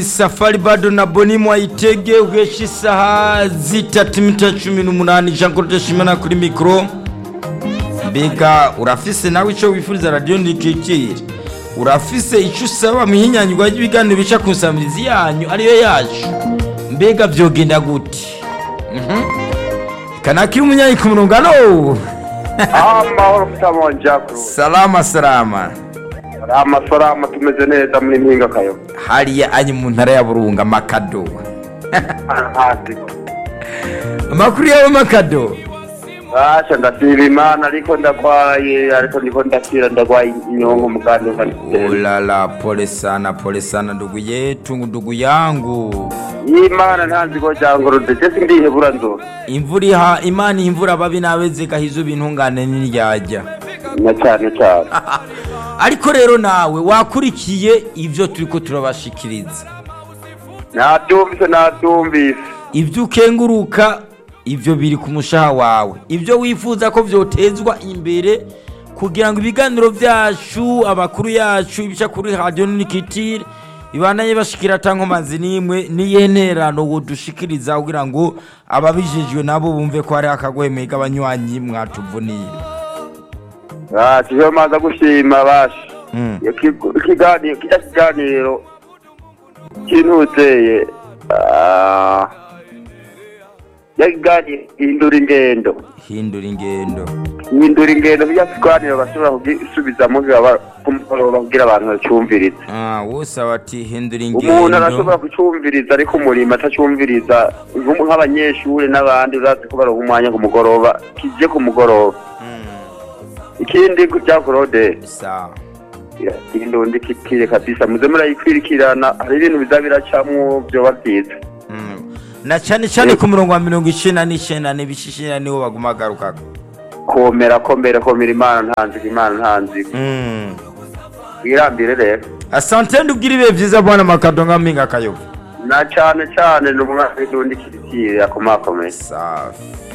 safari bado na boni mwayitege ugesha isaha zitatu iminota cumi n'umunani jean claude shimana kuri mikoro mbega urafise nawe icyo wifuriza radiyo ntikikire urafise icyo usaba mu ihinyanyurwa ry'ibiganiro bica ku nsamizi yanyu ariyo yacu mbega byogenda gute Mhm. kanakiri umunyanyi ku murongo alo amahoro mutamonja salama salama amasorama tumeze neza muri mpinga kayo hariya anyi mu ntara ya burunga makado hasi amakuru yawe makado basha ndasiba imana ariko ndagwaye ariko ndiko ndakira ndagwaye inyongo muganda nkanitera ulala pole sana pole sana ndugu yetu ndugu yangu imana ntanzigo jangorode je sindihebura nzo imvura iha imana imvura babi nabeze gahizo bintungane n'iryajya na cyane cyane ariko rero nawe wakurikiye ibyo turiko turabashikiriza nabyumvise nabyumvise ibyo ukenguruka ibyo biri ku mushaha wawe ibyo wifuza ko byotezwa imbere kugira ngo ibiganiro byacu amakuru yacu ibica kuri radiyo nikitire bibanaye bashikira tankomazi n'imwe n'iyenterano wodushikiriza kugira ngo ababijejwe nabo bumve ko hari akagwemeye k'abanywanyi mwatuvuniye basha iyo maza gushima basha Mm. Iyo kigo- ikiganiro kijya kiganiro kinuzeye yakiganiro hindura ingendo hindura ingendo hindura ingendo bijya kiganiro bashobora kugisubizamo bibaba ku mugoroba kugira abantu bacyumvirize Ah, wose bati hindura umuntu arashobora ingendo kucyumviriza ariko umurimo atacyumviriza nk'umu- nk'abanyeshuri n'abandi urazi ko baronka umwanya ku mugoroba kije ku mugoroba Mm, ikindi bya korode sawa indundi kikire kabisa muze murayikwirikirana hari ibintu biza biracamwo byoba byiza Mm. na cyane cyane ku murongo wa mirongo icyenda n'icyenda n'ibishishira niwo baguma bagarukaka komera komera komera imana ntanzika imana ntanzika Mm. wirambire rero asante ndubwire ibihe byiza bwana makado nka mpinga kayobo na cyane cyane ni umwana w'indundi kirikire akomakomeye safi